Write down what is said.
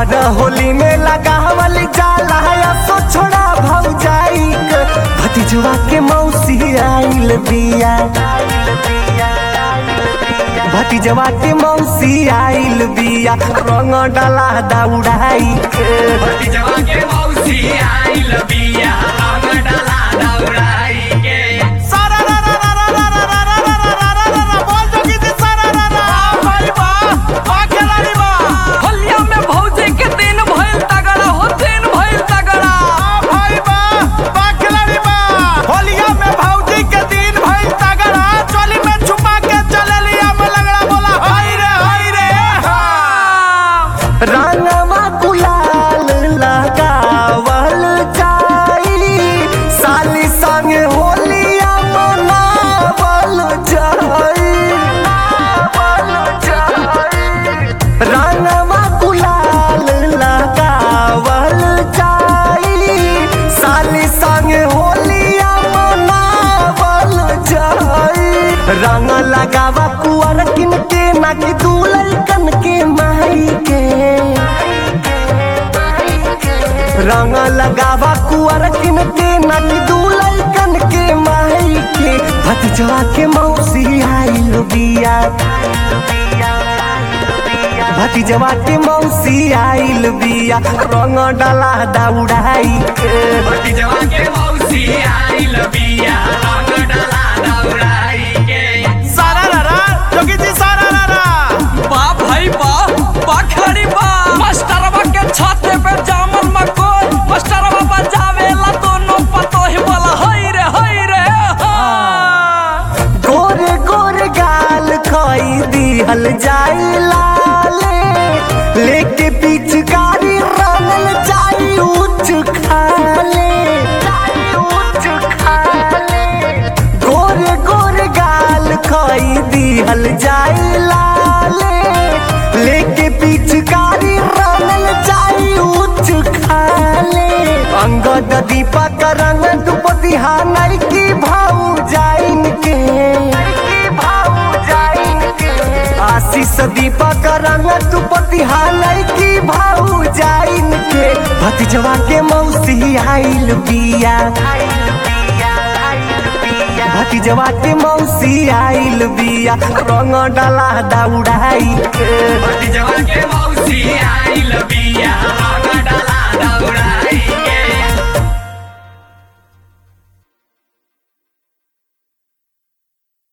हर होली में लगावल जाला सो छोड़ा भौजाई भतीजवा के मौसी आइल बिया भतीजवा के मौसी आइल बिया रंग डाला दौड़ाई के भतीजवा के मौसी आइल बिया रंग डाला दौड़ाई के सारा रा रा रा रा रा रा रा रा रा रा रा रा रा बोल जोगी जी सारा रा रा भाई बा बा खिलाड़ी बा होलिया में भौजी के दिन भइल तगड़ा हो दिन भइल तगड़ा भाई बा बा खिलाड़ी बा होलिया में भौजी के दिन भइल तगड़ा चोली में छुपा के चले लिया में लगड़ा बोला हाय रे हाय रे रंगवा गुलाल लगावल जाई साली संगे होलिया मनावल जाई रंगवा गुलाल लगावल जाई साली संगे होलिया मनावल जाई रंग लगावा कुआर किन के ना कि दुलकन के माई के रंग लगावा कुआर किन के ना कि दुलकन के माई के भतीजवा के मौसी आइल बिया भतीजवा के मौसी आइल बिया रंग डाला दौड़ाई के भतीजवा के मौसी आइल बिया रंग डाला दौड़ाई के सारा रा रा जोगी जी सारा रा रा बा भाई बा बा खड़ी बा मास्टरवा के छाते पे जामल मकोई मास्टरवा बजावेला दोनों पतोही बोला हई रे हई रे हाँ। गोरे गोरे गाल खोई दिहल जाई लाले लेके पिचकारी रंगल जाई उच्च खाले उच्च खाले गोरे गोरे गाल खोई दिहल जाई लाले लेके पिचकारी रंगल जाई उच्च खाले अंगद दीपक रंग दुपति हानर की भाऊ जाइन के आशीष दीपक रंग दुपति हानर की भाऊ जाइन के भतीजवा के मौसी आइल बिया भतीजवा के मौसी आइल बिया रंग डाला दौड़ाई के भतीजवा के मौसी आइल बिया रंग डाला दौड़ाई